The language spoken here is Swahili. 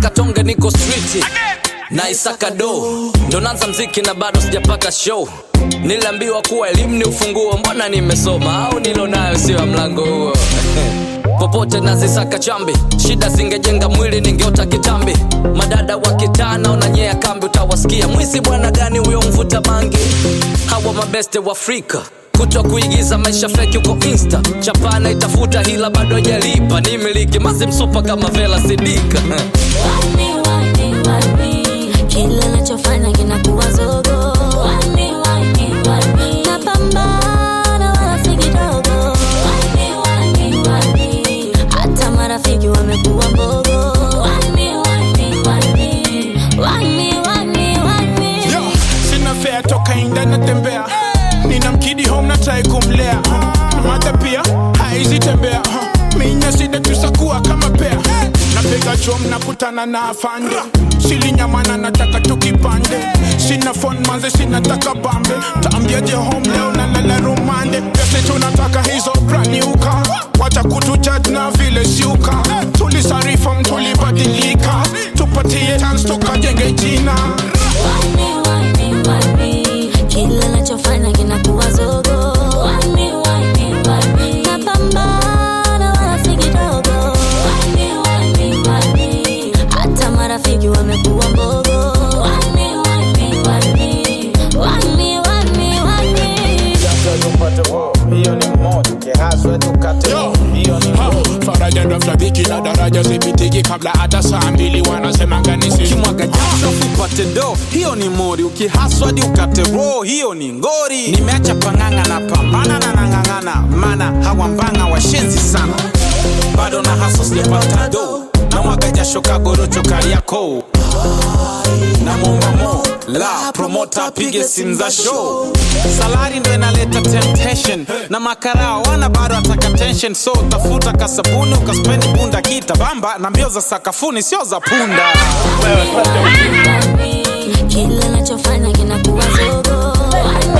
katonge niko street na isaka do ndo nanza mziki na bado sijapata show niliambiwa kuwa elimu ni ufunguo mbona nimesoma au nilo nayo sio ya mlango huo popote nazisaka chambi shida zingejenga mwili ningeota kitambi madada wa kitaa naonanyea kambi utawasikia mwizi bwana gani huyo mvuta bangi hawa mabeste wa afrika kutwa kuigiza maisha feki uko insta chapana itafuta hila bado jalipa ni miliki mazi msupa kama vela sidika Wani, wani, wani. Kila nachofanya kinakuwa zogo Wani, wani, wani. Napambana wala si kidogo Wani, wani, wani. Hata marafiki wamekuwa mbogo Wani, wani, wani. Wani, wani, wani. Yo, sina fea toka inda natembea nina mkidi home na try kumlea mata pia haizi tembea minya sida tusakuwa kama pea napiga chom nakutana na afande silinyamana nataka tukipande sina fon manze sinataka bambe taambiaje home leo na lala rumande pese tunataka hizo braniuka wacha kutujudge na vile siuka tulisarifam tulibadilika tupatie chance tukajenge jina Wani, wani, wani. Kila nachofanya kinakuwa zogo Wani, wani, wani. Napambana wala si kidogo Wani, wani, wani. Hata marafiki wamekuwa mbogo Wani, wani, wani. Wani, wani, wani. Yo, ha, faraja ndo mshabiki na daraja zipitiki kabla hata saa mbili wanasema ganisi ukimwaga jasho upate do hiyo ni mori ukihaswadi ukate roho hiyo ni ngori nimeacha pang'ang'a na pambana na nang'ang'ana mana hawambanga washenzi sana bado na haso sijapata do na mwaga jasho kagorocho kariako na mombamo la promota apige simu za show salari ndo inaleta temptation na makarao wana bado ataka tension so tafuta kasabuni ukaspendi bunda kita bamba na mbio za sakafuni sio za punda Wani, wani. Kila nachofanya kinakuwa zogo Wani,